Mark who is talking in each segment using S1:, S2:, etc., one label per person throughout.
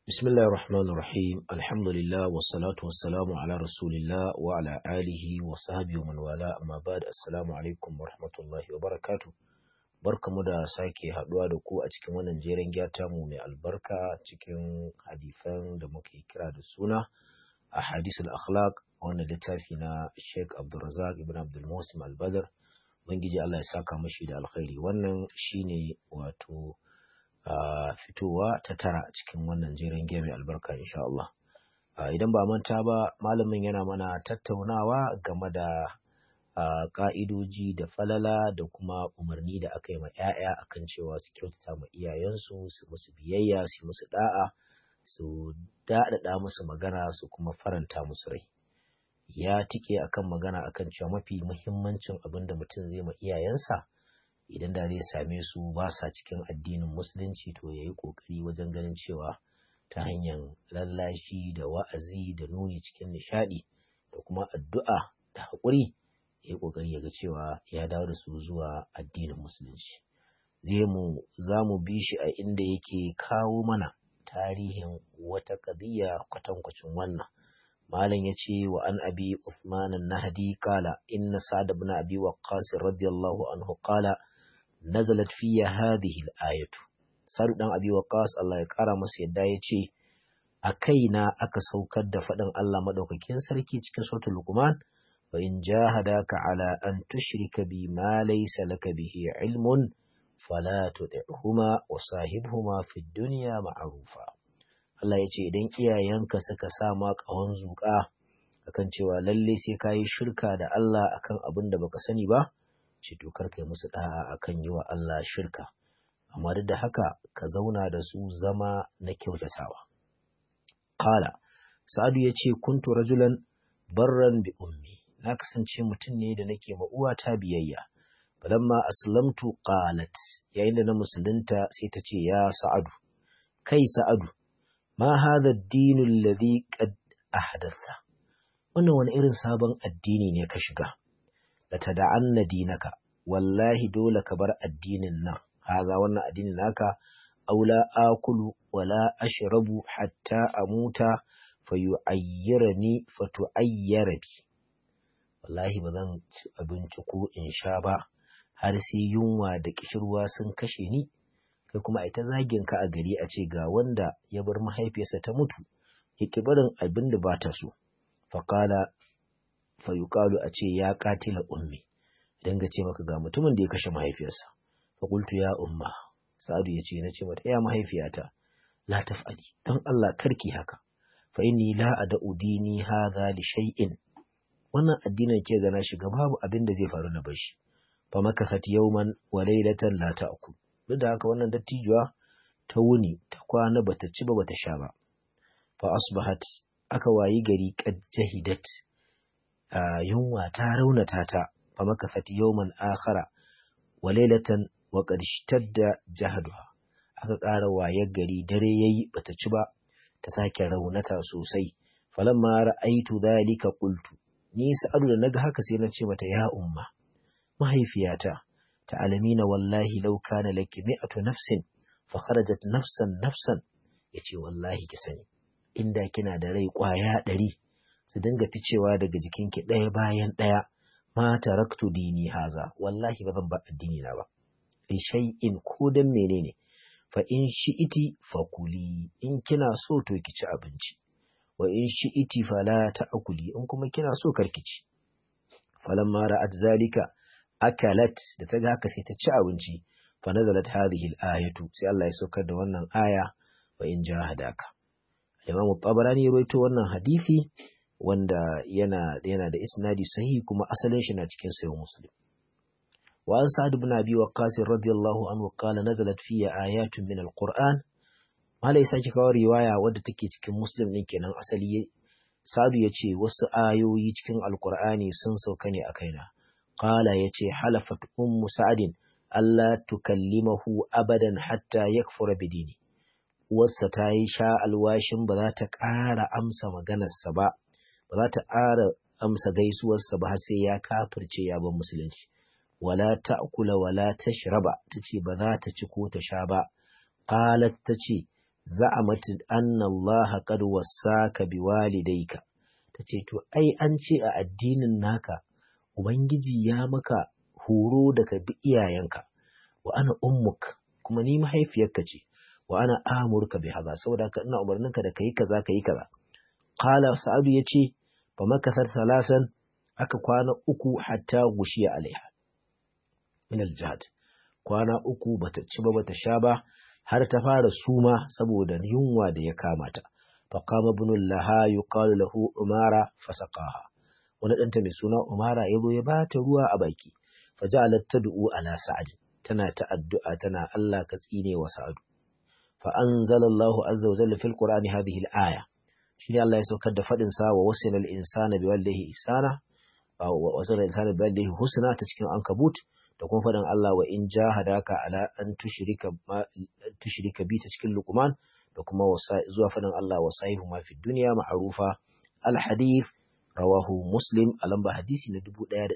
S1: بسم الله الرحمن الرحيم الحمد لله والصلاة والسلام على رسول الله وعلى آله وصحبه ومن والاه أما بعد السلام عليكم ورحمة الله وبركاته barkamu da sake haduwa da ku a cikin wannan jeren gyata mu mai albarka cikin hadisan da muke kira da suna a hadisul akhlaq wannan littafi na Sheikh Abdulrazak ibn Abdul Musim Al-Badr Ubangiji Allah ya saka mashi da alkhairi wannan shine wato Uh, fitowa ta tara cikin wannan jerin mai albarka insha Allah. Uh, idan ba manta ba malamin yana mana tattaunawa game da uh, ka'idoji da falala da kuma umarni da aka yi ma 'ya'ya akan cewa su kyautata ma iyayensu su musu biyayya su musu da'a su daɗaɗa musu magana su kuma faranta musu rai. Ya tike akan magana akan cewa mafi muhimmancin abin da mutum zai ma iyayensa idan da zai same su ba sa cikin addinin musulunci to ya yi ƙoƙari wajen ganin cewa ta hanyar lallashi da wa'azi da nuni cikin nishaɗi da kuma addu'a da haƙuri ya yi ƙoƙari ya ga cewa ya dawo da su zuwa addinin musulunci zai mu za mu bi shi a inda yake kawo mana tarihin wata ƙadiyya kwatankwacin wannan malam ya ce wa an abi Uthman nahdi kala inna sa'ad ibn abi waqqas radiyallahu anhu qala nazalat fiya hadhihi al-ayatu Sa'ad dan Abi Waqqas Allah ya kara masa yadda ya ce a kaina aka saukar da faɗin Allah madaukakin sarki cikin suratul Luqman wa in jahadaka ala an tushrika bi ma laysa laka bihi ilmun fala tuti'huma wa sahibhuma fid dunya ma'rufa Allah ya ce idan iyayenka suka sa ma ƙahon zuƙa akan cewa lalle sai kayi shirka da Allah akan abin da baka sani ba ce to kar kai musu da'a akan yi wa Allah shirka amma duk da haka ka zauna da su zama na kyautatawa qala sa'adu yace kuntu rajulan barran bi ummi na kasance mutum ne da nake ma uwata biyayya falamma aslamtu qalat yayin da na musulunta sai ta ce ya sa'adu kai sa'adu ma hadha ad-din alladhi qad ahdatha wannan wani irin sabon addini ne ka shiga la tada'anna dinaka wallahi dole ka bar addinin nan haza wannan addinin naka aula akulu wala ashrabu hatta amuta fayu'ayyirani fatu'ayyara bi wallahi ba zan ci abinci ko in sha ba har sai yunwa da kishirwa sun kashe ni kai kuma ita zagin ka a gari a ce ga wanda ya bar mahaifiyarsa ta mutu ya ki barin abin da ba ta so faqala fayuqalu a ce ya katila ummi idan ga ce maka ga mutumin da ya kashe mahaifiyarsa fa qultu ya umma sa'adu ya ce na ce mata ya mahaifiyata la taf'ali don Allah karki haka fa inni la ad'u dini hadha li shay'in wannan addinin ke gana shiga babu abin da zai faru na bashi fa makasat yawman wa laylatan la ta'kul duk da haka wannan dattijuwa ta wuni ta kwana bata ci ba bata sha ba fa asbahat aka wayi gari qad jahidat yunwa ta raunata ta fa makasat yawman akhara wa laylatan wa qad ishtadda jahduha aka ƙara wayar gari dare yayi bata ci ba ta sake raunata sosai falamma ra'aitu dhalika qultu ni sa'adu da naga haka sai na ce mata ya umma mahaifiyata ta'alamina wallahi law kana laki mi'atu nafsin fa kharajat nafsan nafsan yace wallahi ki sani inda kina da rai kwaya ɗari su dinga ficewa daga jikinki ɗaya bayan ɗaya ma taraktu dini haza wallahi ba zan ba addini na ba li shay'in ko dan menene fa in shi'iti fa kuli in kina so to ki ci abinci wa in shi'iti fala ta'kuli in kuma kina so karki ci falamma ra'at zalika akalat da ta ga haka sai ta ci abinci fa nazalat hadhihi al-ayatu sai Allah ya saukar da wannan aya wa in jahadaka Imam Tabarani ya rawaito wannan hadisi wanda yana yana da isnadi sahihi kuma asalin shi na cikin sahih Muslim. Wa an Sa'd ibn Abi Waqqas radiyallahu anhu qala nazalat fi ayatun min al-Qur'an Malai sake kawo riwaya wadda take cikin Muslim din kenan asali Sa'd ya ce wasu ayoyi cikin Al-Qur'ani sun sauka ne a kaina. Qala yace halafat ummu Sa'din Allah tukallimahu abadan hatta yakfura bidini. Uwarsa ta yi sha alwashin ba za ta ƙara amsa maganarsa ba, ba za ta ƙara amsa gaisuwarsa ba har sai ya kafirce ya bar musulunci wala ta'kula wala tashraba tace ba za ta ci ko ta sha ba qalat tace za'amat anna Allah qad wassaka biwalidayka tace to ai an ce a addinin naka ubangiji ya maka horo da ka bi iyayenka wa ana ummuk kuma ni mahaifiyarka ce wa ana amurka bi haza saboda ka ina umarninka da kai kaza kai kaza qala sa'adu yace fa makasar salasan aka kwana uku hatta gushiya alaiha min aljihad kwana uku bata ci ba bata sha ba har ta fara suma saboda yunwa da ya kama ta fa qama ibn laha yuqalu lahu umara fasaqaha wani danta mai suna umara yazo ya bata ruwa a baki fa ja'alat tad'u ala sa'ad tana ta addu'a tana Allah ka tsine wa sa'adu fa anzalallahu azza wa jalla fil qur'ani hadhihi al-aya shine Allah ya saukar da fadin sa wa wasila al-insana biwaldihi ihsana wa wasila al-insana biwaldihi husna ta cikin ankabut da kuma faɗin Allah wa in jahadaka ala an tushrika tushrika bi ta cikin Luqman da kuma zuwa faɗin Allah wa sahihu ma fi dunya ma'rufa al hadith rawahu Muslim a lamba hadisi na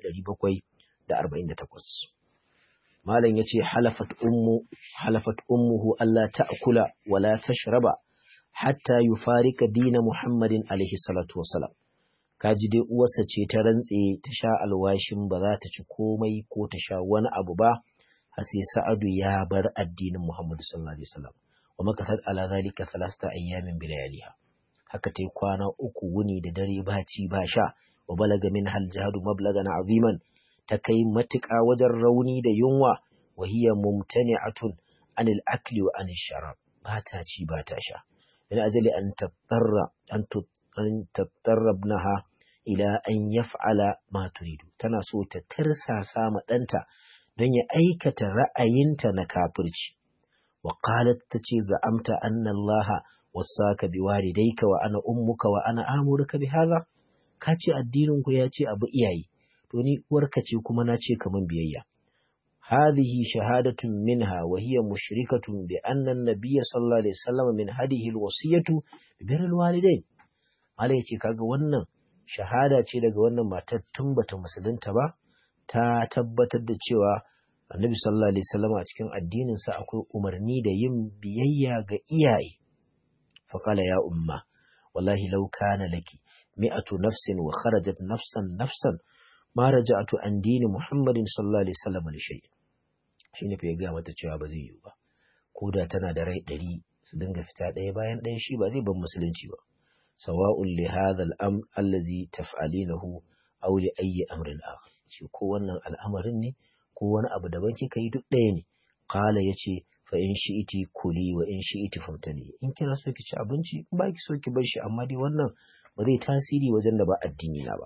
S1: 1748 Malam yace halafat ummu halafat ummuhu alla ta'kula wa la tashraba hatta yufarika dina Muhammadin alaihi salatu wassalam kaji dai uwarsa ce ta rantse ta sha alwashin ba za ta ci komai ko ta sha wani abu ba har sai sa'adu ya bar addinin Muhammadu sallallahu alaihi wasallam wa makasat ala zalika thalasta ayyamin bilayaliha haka tai kwana uku wuni da dare ba ci ba sha wa balaga min hal jihadu mablagan aziman ta kai matuƙa wajen rauni da yunwa wa hiya mumtani'atun anil akli wa anil sharab ba ta ci ba ta sha min ajali an tatarra an an tattarrabnaha ila an yaf'ala ma turidu tana so ta tirsasa ma ɗanta don ya aikata ra'ayinta na kafirci wa qalat tace za'amta anna allaha wasaka biwalidayka wa ana ummuka wa ana amuruka bi hadha ka ce addinin ku ya ce abu iyaye to ni uwarka ce kuma na ce kaman biyayya هذه شهادة منها وهي مشركة بأن النبي صلى الله عليه وسلم من هذه الوصية ببر الوالدين Allah ya ce kaga wannan shahada ce daga wannan matar tun bata musulunta ba ta tabbatar da cewa Annabi sallallahu alaihi wasallam a cikin addinin sa akwai umarni da yin biyayya ga iyaye fa qala ya umma wallahi law kana laki mi'atu nafsin wa kharajat nafsan nafsan ma raja'tu an dini Muhammadin sallallahu alaihi wasallam li shay shine fa ya ga mata cewa ba zai yi ba ko da tana da rai ɗari su dinga fita ɗaya bayan ɗaya shi ba zai bar musulunci ba sawa'un li hadha al-amr allazi taf'alinahu aw li ayyi amrin akhar ce ko wannan al'amarin ne ko wani abu daban kika yi duk ɗaya ne qala yace fa in shi'iti kuli wa in shi'iti famtani in kina so ki ci abinci in ba ki so ki bar shi amma dai wannan ba zai tasiri wajen da ba addini na ba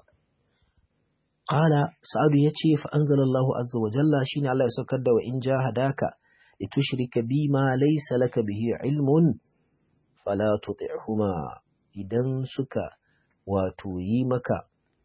S1: qala sa'adu yace fa anzalallahu azza wa jalla shine Allah ya saukar da wa in jahadaka litushrika bi ma laysa laka bihi ilmun fala tuti'huma idan suka wato yi maka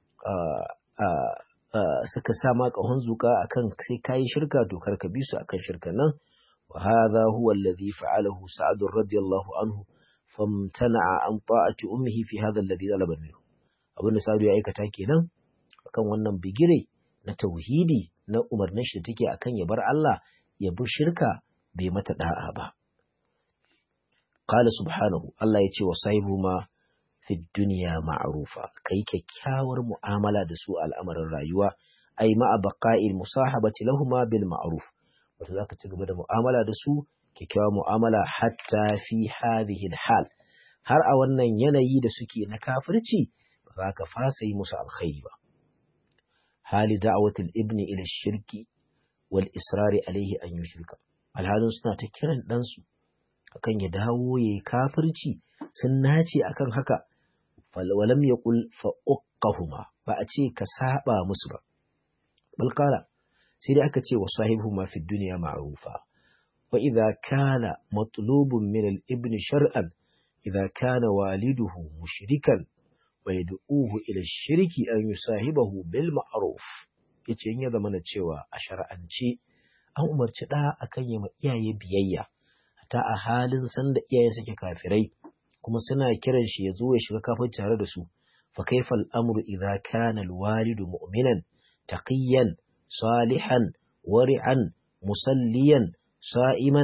S1: suka sa ma ƙahon zuka akan sai kayi shirka to karka bi su akan shirka nan wa hadha huwa alladhi fa'alahu sa'ad radiyallahu anhu famtana'a an ta'ati ummihi fi hadha alladhi talaba minhu abin da sa'ad ya aikata kenan akan wannan bigire na tauhidi na umarnin shi take akan ya bar Allah ya bi shirka bai mata da'a ba qala subhanahu Allah ya ce wa sahibu ma fi duniya ma'rufa kai kyakkyawar mu'amala da su al'amarin rayuwa ai ma'a baqa'il musahabati lahuma bil ma'ruf wato zaka ci gaba da mu'amala da su kyakkyawar mu'amala hatta fi hadhihi hal har a wannan yanayi da suke na kafirci ba za ka fasa yi musu alkhairi ba hali da'awatul ibni ila shirki wal israri alaihi an yushrika alhalin suna ta kiran ɗansu akan ya dawo ya yi kafirci sun nace akan haka walam ya kul fa'uqahuma ba a ce ka saba musu ba balkala sai dai aka ce wa sahibuhuma fi duniya ma'rufa wa idza kana matlubun min al-ibn shar'an idza kana waliduhu mushrikan wa yad'uhu ila shirki an yusahibahu bil ma'ruf yace in ya zama na cewa a shar'ance an umarci da akan yi ma iyaye biyayya ta a halin sanda iyaye suke kafirai kuma suna kiran shi ya zo ya shiga kafin tare da su fa kaifa al'amru idza kana alwalidu mu'minan taqiyan salihan wari'an musalliyan sa'iman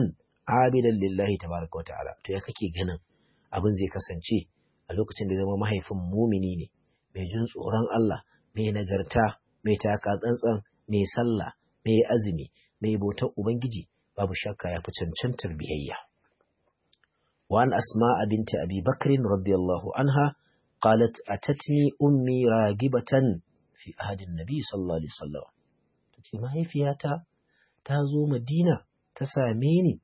S1: abidan lillahi tabaraka wa ta'ala to ya kake ganin abin zai kasance a lokacin da zama mahaifin mumini ne mai jin tsoron Allah mai nagarta mai taka tsantsan mai sallah mai azumi mai bautar ubangiji babu shakka ya fi cancantar biyayya وعن أسماء بنت أبي بكر رضي الله عنها قالت أتتني أمي راغبة في أهد النبي صلى الله عليه وسلم تتي ما هي فياتا تازو مدينة تساميني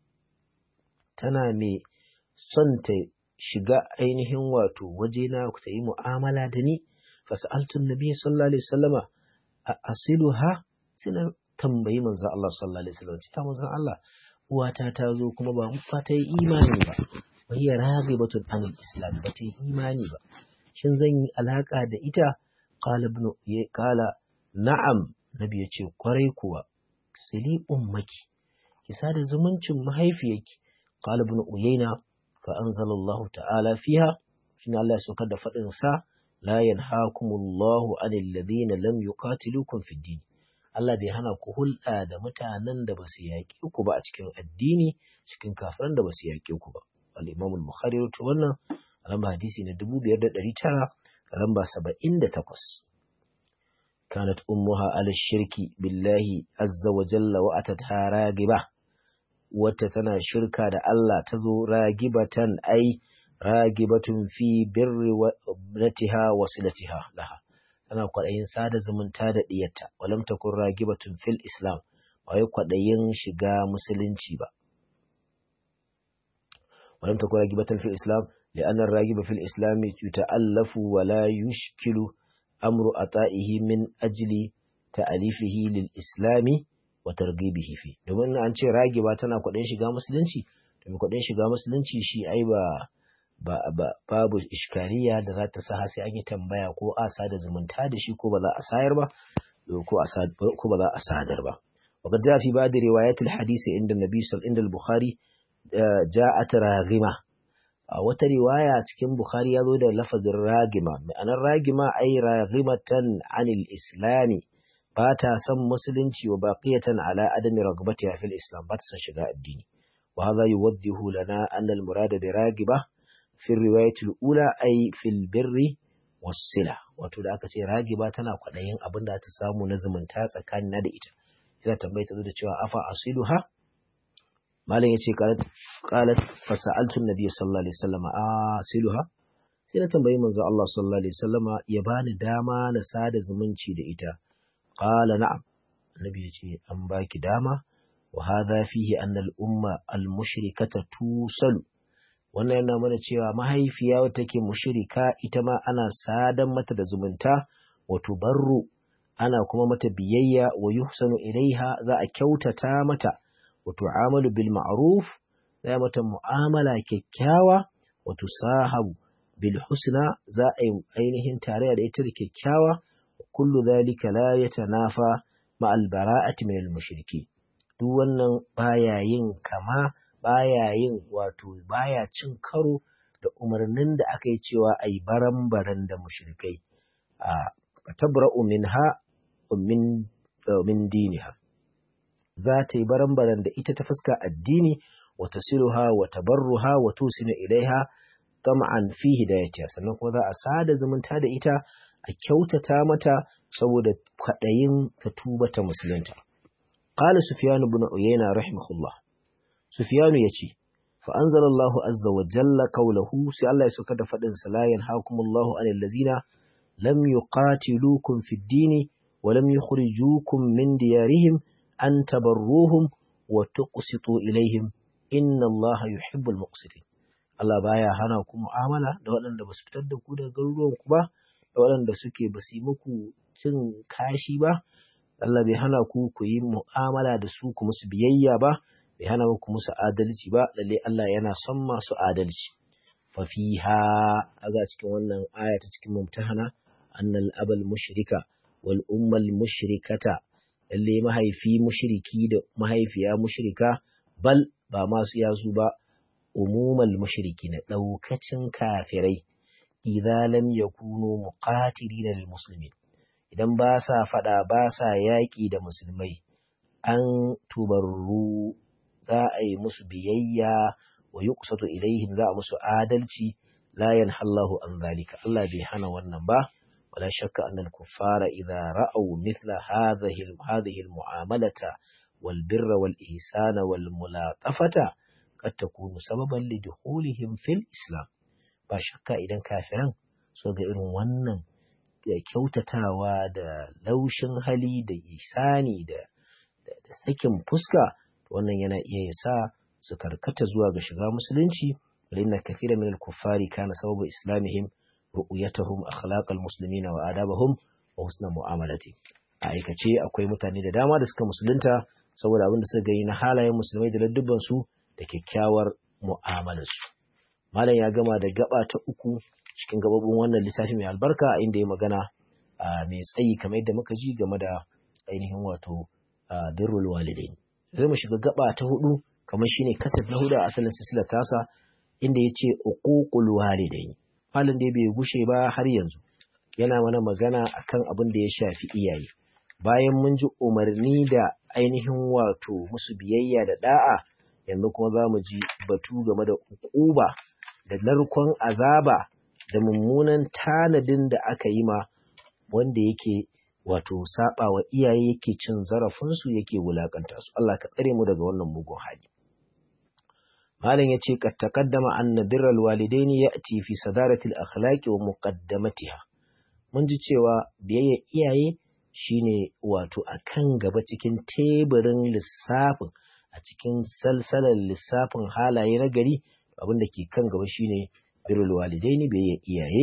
S1: تنامي صنت shiga ainihin wato wajena ku ta yi mu'amala da ni fasa'altun nabi sallallahu alaihi wasallama a asiluha sai na tambayi manzo Allah sallallahu alaihi wasallam ya manzo Allah uwata ta zo kuma ba fa ta yi imani ba wa hiya raghibatun an islam ba ta yi imani ba shin zan yi alaka da ita qala ibn qala na'am nabi ya ce kwarai kuwa sili ummaki ki sada zumuncin mahaifiyarki qala ibn uyayna fa anzalallahu ta'ala fiha shine Allah ya saukar da fadin sa la yanhaakumullahu anil ladina lam yuqatilukum fid din Allah bai hana ku hulɗa da mutanen da ba su yaƙi ku ba a cikin addini cikin kafiran da ba su yaƙi ku ba. Al-Imam al-Bukhari to wannan a lamba hadisi na 5900 a lamba 78. Kanat ummuha ala shirki billahi azza wa jalla wa atatha ragiba wata tana shirka da Allah ta zo ragibatan ai ragibatun fi birri wa natiha wa silatiha laha tana kwaɗayin sada zumunta da ɗiyarta walam takun ragibatun fil islam ba wai kwaɗayin shiga musulunci ba walam takun ragibatan fil islam li'anna ragiba fil islam yuta'allafu wa la yushkilu amru ata'ihi min ajli ta'alifihi lil islami wa targhibihi fi domin an ce ragiba tana kwaɗayin shiga musulunci to kwaɗayin shiga musulunci shi ai ba ba, ba, babu iskariya da za ta sa sai an yi tambaya ko a sada zumunta da shi ko ba za a sayar ba ko ba za a sadar ba. وقد جاء في بعض روايات الحديث عند النبي صلى عند البخاري جاءت راغمة wata riwaya cikin Bukhari ya zo da lafazin ragima ma'anar ragima ai ragimatan anil islami ba ta son musulunci wa baqiyatan ala adami ragbatiha fil islam ba ta son shiga addini wa hadha yuwaddihu lana anna al murada bi ragiba fi riwayatul ula ay fil birri wasila wato da aka ce ragiba tana kwaɗayin abin da ta samu na zumunta tsakanin da ita ita tambayi ta zo da cewa afa asiluha malam yace qalat qalat fa sa'altu an-nabiy sallallahu alaihi wasallam asiluha sai na tambayi manzo Allah sallallahu alaihi wasallam ya bani dama na sada zumunci da ita qala na'am annabi yace an baki dama wa hadha fihi anna al-umma al-mushrikata tusalu wannan yana mana cewa mahaifiya wata take mushirika ita ma ana sadan mata da zumunta wato barru ana kuma mata biyayya wa yuhsanu ilaiha za a kyautata mata wato amalu bil ma'ruf za mata mu'amala kyakkyawa wato sahabu bil husna za a yi ainihin tarayya da ita da kyakkyawa kullu zalika la yatanafa ma al bara'ati min al mushriki duk wannan baya yin kama baya yin wato baya cin karo da umarnin da aka yi cewa a yi baran-baran da mushrikai a tabra'u minha min min diniha za ta yi baran-baran da ita ta fuska addini wa tasiluha wa tabarruha wa tusinu ilaiha tam'an fi hidayatiha sannan kuma za a sada zumunta da ita a kyautata mata saboda kwaɗayin ta tuba ta musulunta qala sufyan ibn uyayna rahimahullah Sufiyanu ya ce, Fa'anzar Allah azza wa jalla kaulahu sai Allah ya suka da faɗin salayen hakumullahu an lazina lam yuqatilukum fid dini wa lam yukhrijukum min diyarihim an tabarruhum wa tuqsitu ilaihim inna Allah yuhibbul muqsitin Allah baya hana ku mu'amala da waɗanda ba su fitar da ku daga garuruwan ku ba da waɗanda suke ba su yi muku cin kashi ba Allah bai hana ku ku yi mu'amala da su ku musu biyayya ba bai hana muku musu adalci ba lalle Allah yana son masu adalci fa fiha kaga cikin wannan aya ta cikin mumtahana annal abal mushrika wal ummal mushrikata lalle mahaifi mushriki da mahaifiya mushrika bal ba masu yasu ba umumal mushriki na daukacin kafirai idza lam yakunu muqatilina lil muslimin idan ba sa fada ba sa yaki da musulmai an tubarru za a yi musu biyayya wa yuqsatu ilaihim za a musu adalci la yanhallahu an zalika Allah bai hana wannan ba wala shakka annal kuffara idza ra'aw mithla hadhihi hadhihi almu'amalata wal birra wal ihsana wal mulatafata qad takunu sababan lidukhulihim fil islam ba shakka idan kafiran so ga irin wannan da kyautatawa da laushin hali da isani da da sakin fuska wannan yana iya sa su karkata zuwa ga shiga musulunci لأن كثير من الكفار كان سبب إسلامهم رؤيتهم أخلاق المسلمين وآدابهم وحسن معاملته aikace akwai mutane da dama da suka musulunta saboda abin da suka gani na halayen musulmai da ladduban su da kyakkyawar mu'amalarsu malam ya gama da gaba ta uku cikin gababin wannan littafi mai albarka inda ya magana mai tsayi kamar yadda muka ji game da ainihin wato birrul walidain zai mu shiga gaba ta hudu kamar shine kasaf na hudu a asalin silsilar tasa inda ya ce uququl walidain halin da bai gushe ba har yanzu yana mana magana akan abin da ya shafi iyaye bayan mun ji umarni da ainihin wato musu biyayya da da'a yanzu kuma za mu ji batu game da uquba da narkon azaba da mummunan tanadin da aka yi ma wanda yake wato saba wa iyaye yake cin zarafinsu yake wulakanta su Allah ka tsare mu daga wannan mugun hali malam yace kad taqaddama anna birral walidaini ya'ti fi sadarati al-akhlaqi wa muqaddamatiha mun ji cewa biyayya iyaye shine wato akan gaba cikin teburin lissafin a cikin salsalar lissafin halaye na gari abin da ke kan gaba shine birrul walidaini biyayya iyaye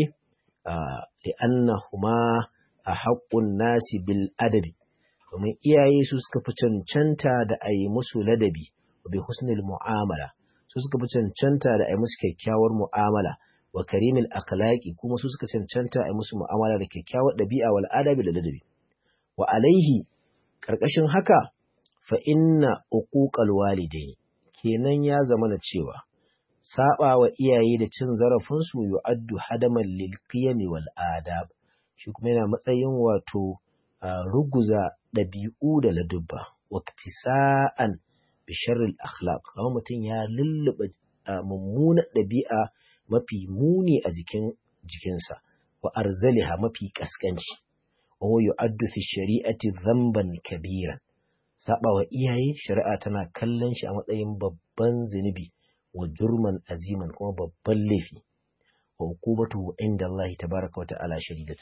S1: li'annahuma a haƙƙun nasi bil adabi domin iyaye su suka fi cancanta da a yi musu ladabi bi husnil mu'amala su suka fi cancanta da a yi musu kyakkyawar mu'amala wa karimil akhlaqi kuma su suka cancanta a yi musu mu'amala da kyakkyawar ɗabi'a wal adabi da ladabi wa alaihi karkashin haka fa inna uquqal walidaini kenan ya zama na cewa saba wa iyaye da cin zarafin su yu'addu hadaman lil qiyami wal adab shi kuma yana matsayin wato ruguza ɗabi'u da ladubba waktisa'an bi sharril akhlaq kamar mutum ya lullube mummuna ɗabi'a mafi muni a jikin jikinsa wa arzaliha mafi kaskanci wa yu'addu fi shari'ati dhanban kabiran saba wa iyaye shari'a tana kallon shi a matsayin babban zunubi wa jurman aziman kuma babban laifi wa uqubatu inda Allah tabaraka wa ta'ala shadidatu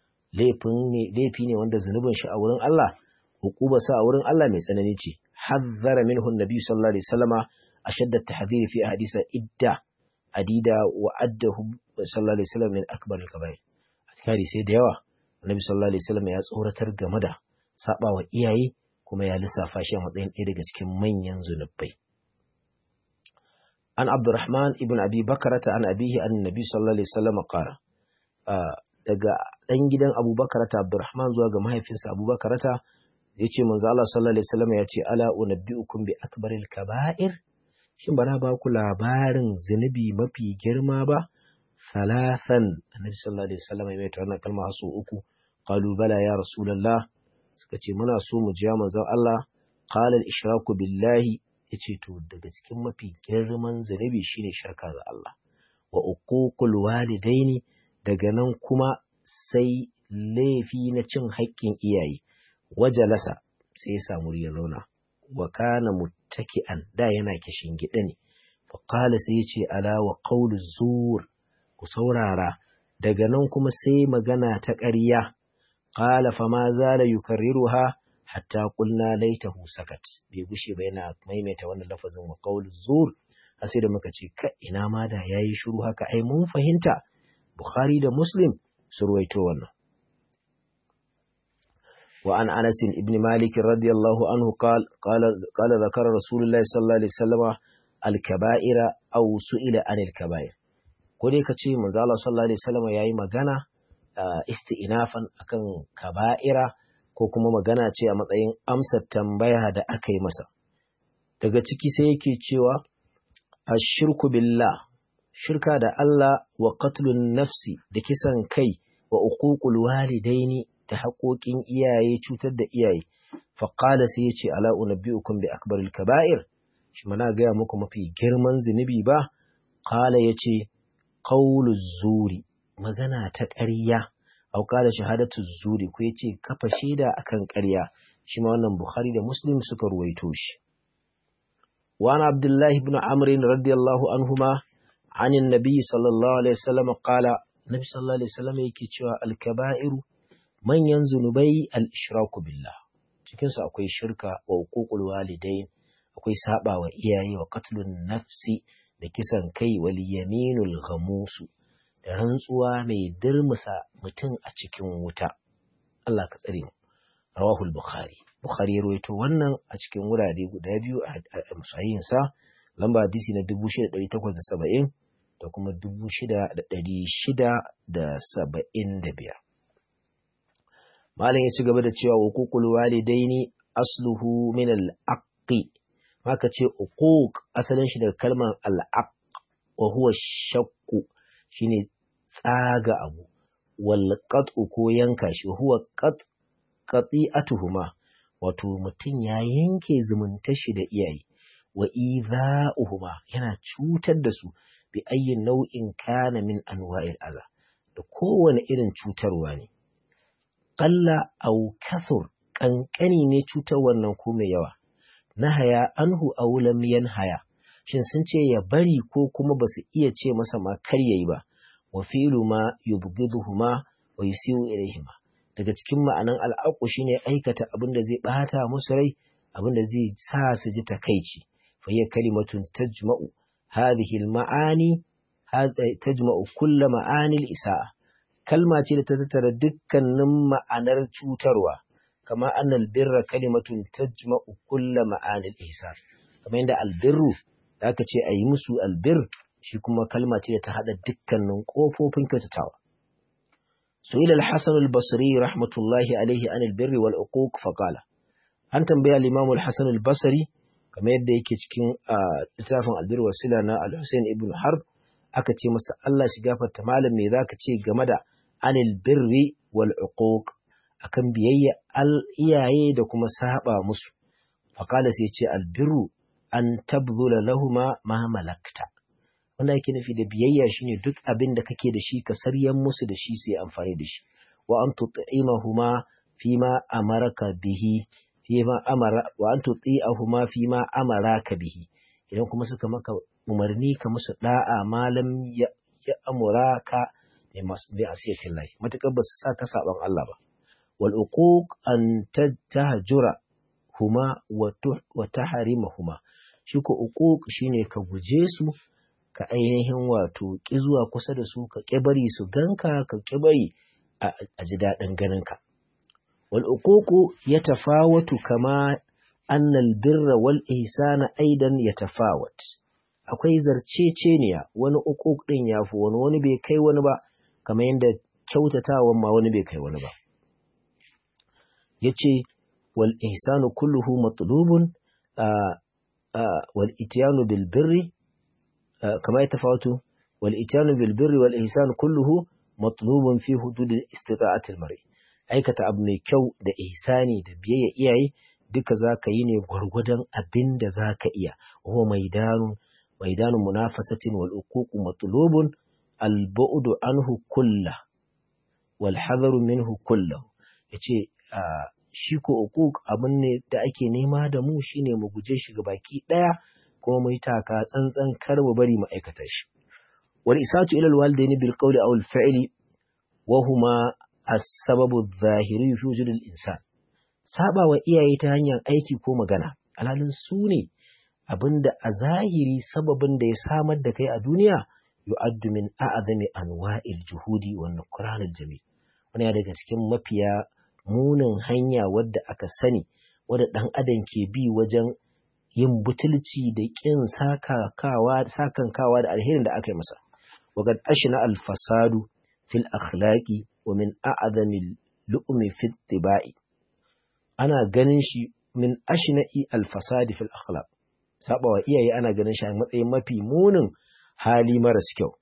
S1: laifi ne wanda zunubin shi a wurin Allah hukubarsa a wurin Allah mai tsanani ce hazzara minhu annabi sallallahu alaihi wasallama ashadda tahdhiri fi hadisa idda adida wa addahu sallallahu alaihi wasallam min akbar al-kaba'ir atkari sai da yawa annabi sallallahu alaihi wasallam ya tsoratar game da sabawa iyaye kuma ya lissafa shi a matsayin ɗaya daga cikin manyan zunubai an abdurrahman ibn abi bakarata an abihi an nabi sallallahu alaihi wasallam qala daga ɗan gidan abubakar ta abdurrahman zuwa ga mahaifinsa abubakar ta ya ce manzo Allah sallallahu alaihi wasallam ya ce ala unabbiukum bi akbaril kaba'ir shin bana ba ku labarin zunubi mafi girma ba salasan annabi sallallahu alaihi wasallam ya mai wannan kalma hasu uku qalu bala ya rasulullah suka ce muna so mu ji manzo Allah qala al ishraku billahi yace to daga cikin mafi girman zunubi shine shirka ga Allah wa uququl walidaini daga nan kuma sai laifi na cin haƙƙin iyaye wajalasa sai ya samu ya zauna wa kana muttaki'an da yana kishin gida ne fa qala sai ya ce ala wa qawlu zur ku saurara daga nan kuma sai magana ta ƙarya qala fa ma zala yukarriruha hatta qulna laitahu sakat bai gushe ba yana maimaita wannan lafazin wa qawlu zur sai da muka ce ka ina ma da yayi shiru haka ai mun fahimta Bukhari da Muslim su ruwaito wannan. وعن أنس بن مالك رضي الله عنه قال قال قال ذكر رسول الله صلى الله عليه وسلم الكبائر أو سئل عن الكبائر kode ka ce manzo Allah sallallahu alaihi wasallam yayi magana isti'nafan akan kaba'ira ko kuma magana ce a matsayin amsar tambaya da aka yi masa daga ciki sai yake cewa ashirku billah shirka da Allah wa qatlun nafsi da kisan kai wa uququl walidaini da haƙoƙin iyaye cutar da iyaye faƙala sai ya ce ala unabbi'ukum bi akbaril kaba'ir shi mana gaya muku mafi girman zunubi ba qala yace qawlu zuri magana ta ƙarya au qala shahadatu zuri ko yace kafa shaida akan ƙarya shi ma wannan bukhari da muslim suka ruwaito shi wa ana abdullahi ibn amr radiyallahu anhuma عن النبي صلى الله عليه وسلم قال النبي صلى الله عليه وسلم yake cewa al-kaba'iru manyan zunubai al-ishraku billah cikin su akwai shirka wa uququl walidain akwai saba wa iyaye wa qatlun nafsi da kisan kai wal yaminul ghamus da rantsuwa mai dirmusa mutum a cikin wuta Allah ka tsare mu rawahu al-bukhari bukhari ya rawaito wannan a cikin wurare guda biyu a musayin sa lamba hadisi na 6870 da kuma 6675 malam ya ci gaba da cewa hukukul walidaini asluhu min al-aqi maka ce uquq asalin shi daga kalmar al-aq wa huwa shakku shine tsaga abu wal qat'u ko yanka shi huwa qat qati'atuhuma wato mutum ya yanke zumuntar shi da iyaye wa idha'uhuma yana cutar da su bi ayyin nau'in kana min anwa'il aza da kowane irin cutarwa ne qalla aw kathur kankani ne cutar wannan ko mai yawa nahaya anhu aw lam yanhaya shin sun ce ya bari ko kuma basu iya ce masa ma kar yayi ba wa fi'lu ma yubghiduhuma wa yusiu ilayhima daga cikin ma'anan al'aqu shine aikata abin da zai bata musu rai abin da zai sa su ji takaici fa hiya kalimatun tajma'u hadhihi al-ma'ani tajma'u kull ma'ani al-isa'a kalma ce da ta tattara dukkanin ma'anar cutarwa kama annal birra kalimatun tajma'u kull ma'ani al-ihsan kamar yadda albirru da aka ce ayi musu albir shi kuma kalma ce da ta hada dukkanin kofofin kyautatawa سئل الحسن البصري رحمة الله عليه عن البر والعقوق فقال أن تنبيه الإمام الحسن البصري كما يدى يكيشكين لتافن البر والسلة الحسين ابن حرب أكتي مسا الله شقافة تمالا ميذا كتي قمدا عن البر والعقوق أكن بيي الإياي دكما سابا مسو فقال سيتي البر أن تبذل لهما ما ملكت wanda yake nufi da biyayya shine duk abin da kake da shi ka saryan musu da shi sai amfani da shi wa an tut'imahuma fima amaraka bihi fima amara wa an tut'ihuma fima amaraka bihi idan kuma suka maka umarni ka musu da'a malam ya, ya amuraka bi masbi asiyatin lahi matakar ba su sa ka saban Allah ba wal uquq an tahjura huma wa wa tahrimahuma shi ko uquq shine ka guje su ka ainihin wato ƙi zuwa kusa da su ka ƙi bari su ganka ka ƙi bari a ji daɗin ganinka. Wal uququ ya tafawatu kama annal birra wal ihsana aidan ya tafawat. Akwai zarceceniya wani uquq ɗin ya fi wani wani bai kai wani ba kamar yadda kyautatawan ma wani bai kai wani ba. Yace wal ihsanu kulluhu matlubun wal ityanu bil birri كما يتفاوت والإتيان بالبر والإحسان كله مطلوب في حدود استطاعة المرء aikata abu mai kyau da ihsani da biyayya iyaye duka za ka yi ne gwargwadon abin da za ka iya wa maidanun maidanun munafasatin wal uququ matlubun al bu'du anhu kullah wal hadaru minhu kullahu yace shi ko uquq abin ne da ake nema da mu shine mu guje shi ga baki daya kuma mu yi taka tsantsan kar mu bari mu aikata shi wal isatu ila al walidaini bil qawli aw al fi'li wa huma as-sababu adh-dhahiri fi wujud al insan saba wa iyaye ta hanyar aiki ko magana alhalin su ne abinda a zahiri sababin da ya samar da kai a duniya yu'addu min a'zami anwa'il juhudi wa nukran al jamil wani daga cikin mafiya munin hanya wadda aka sani wadda dan adam ke bi wajen yin butulci da ƙin sakankawa da alherin da aka yi masa. Wagad ashina alfasadu fil akhlaqi wa min a'zamil lu'mi fit tibai. Ana ganin shi min ashna'i alfasadi fil akhlaq. Sabawa iyaye ana ganin shi a matsayin mafi munin hali maras kyau.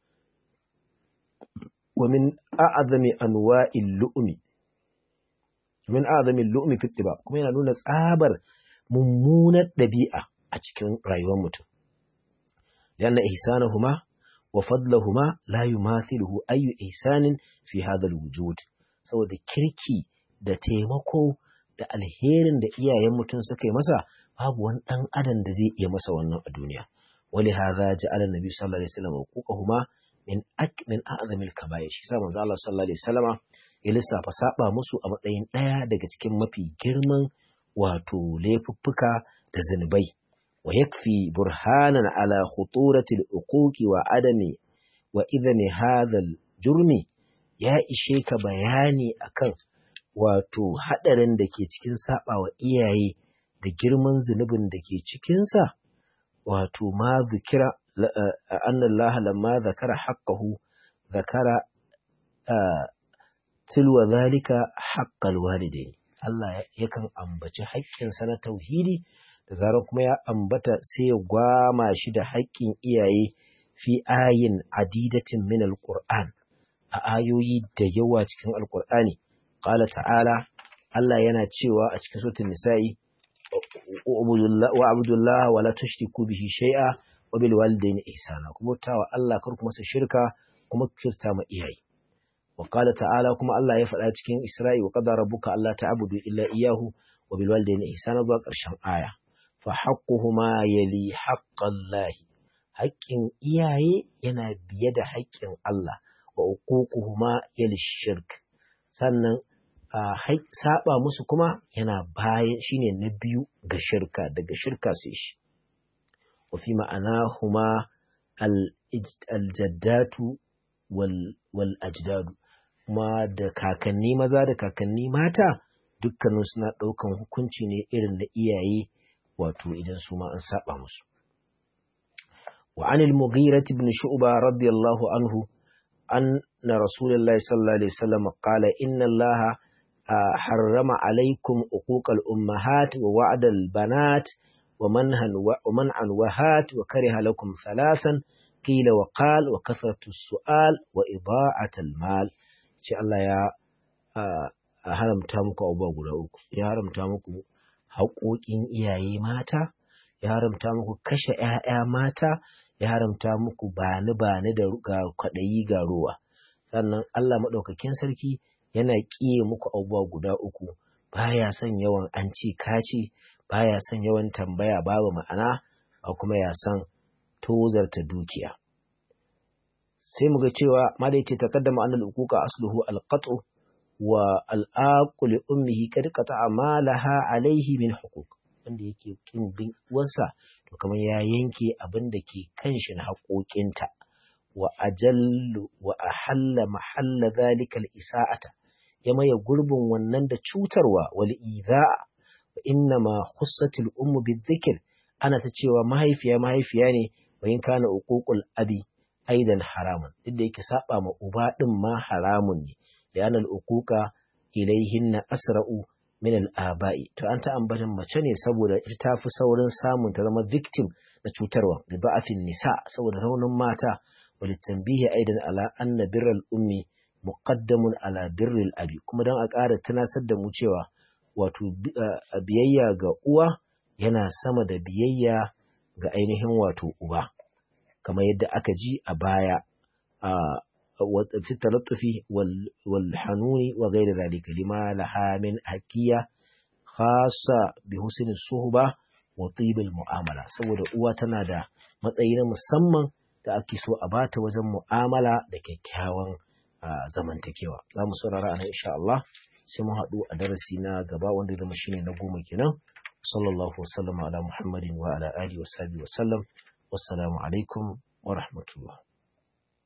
S1: Wa min a'zami anwa'il lu'mi. Min a'zamil lu'mi fit tiba kuma yana nuna tsabar mummunar ɗabi'a a cikin rayuwar mutum lianna ihsanahuma wa fadlahuma la yumathiluhu ayyu ihsanin fi hadha alwujud saboda kirki da taimako da alherin da iyayen mutum suka yi masa babu wani dan adam da zai iya masa wannan a duniya wali hadha ja'ala nabi sallallahu alaihi wasallam huquqahuma min ak min a'zamil kaba'ir shi sa manzo Allah sallallahu alaihi wasallama ya lissafa saba musu a matsayin ɗaya daga cikin mafi girman wato laifuffuka da zunubai wa yakfi burhanan ala khuturati al-uquqi wa adami wa idami hadha jurmi ya ishe ka bayani akan wato hadarin da ke cikin saba wa iyaye da girman zunubin da ke cikin sa wato ma zikira anna Allah lamma zakara haqqahu zakara tilwa zalika haqqal walidain Allah yakan ambaci haƙƙinsa na tauhidi da zarar kuma ya ambata sai ya gwama shi da haƙƙin iyaye fi ayin adidatin min alquran a ayoyi da yawa cikin alqur'ani qala ta'ala Allah yana cewa a cikin suratul nisa'i wa abdullah wa la tushriku bihi shay'a wa bil walidayni ihsana kuma tawa Allah kar kuma su shirka kuma kirta ma iyaye وقال تعالى كما الله يفعل cikin Isra'i wa qadara rabbuka alla ta'budu illa iyyahu wa bil walidayni ihsana zuwa ƙarshen aya fa haqquhuma yali haqqallahi haƙƙin iyaye yana biye da haƙƙin Allah wa uququhuma yali shirk sannan saba musu kuma yana bayan shine na biyu ga shirka daga shirka sai shi wa fi ma'anahuma al-jaddatu wal ajdadu kuma da kakanni maza da kakanni mata dukkanin suna ɗaukan hukunci ne irin na iyaye wato idan su ma an saba musu wa anil mughira ibn shu'ba radiyallahu anhu anna rasulullahi sallallahu alaihi wasallam qala inna allaha harrama alaikum uquqal ummahat wa wa'dal banat wa manhan wa man'an wahat wa kariha lakum thalathan qila wa qal wa kathratu su'al wa ida'atul mal ce Allah ya haramta muku abubuwa guda uku ya haramta muku haƙoƙin iyaye mata ya haramta muku kashe ‘ya'ya mata ya haramta muku bani bani da ga kwaɗayi ga ruwa sannan Allah maɗaukakin sarki yana ƙiye muku abubuwa guda uku baya son yawan an ci kaci baya son yawan tambaya babu ma'ana ba kuma ya son tozarta dukiya sai mu ga cewa malai ce taqaddama annal uquqa asluhu alqat'u wa al'aqu li ummihi kad qata'a ma laha alayhi min huquq wanda yake kin bin uwarsa to kamar ya yanke abin da ke kan shi na haƙoƙinta wa ajallu wa ahalla mahalla zalika al-isa'ata ya maye gurbin wannan da cutarwa wal idha'a wa inna ma khussatil ummu bidhikr ana ta cewa mahaifiya mahaifiya ne wa in kana uququl abi aidan haramun duk da yake saba ma uba din ma haramun ne da yanar uquqa ilaihinna asra'u min al-aba'i to an ta ambatan mace ne saboda ita ta fi saurin samun ta zama victim na cutarwa da ba'afin nisa saboda raunin mata wal tanbihi aidan ala anna birral ummi muqaddamun ala birril abi kuma dan a ƙara tunasar da mu cewa wato biyayya ga uwa yana sama da biyayya ga ainihin wato uba kamar yadda aka ji a baya a في التلطف والحنون وغير ذلك لما لها من حكية خاصة بحسن الصحبة وطيب المعاملة saboda uwa tana da matsayi na musamman da ake so a bata wajen mu'amala da kyakkyawan zamantakewa za mu saurara a nan insha Allah sai mu haɗu a darasi na gaba wanda zama shine na goma kenan sallallahu wasallam ala muhammadin wa ala alihi wa sahbihi wa sallam wassalamu alaikum wa rahmatullah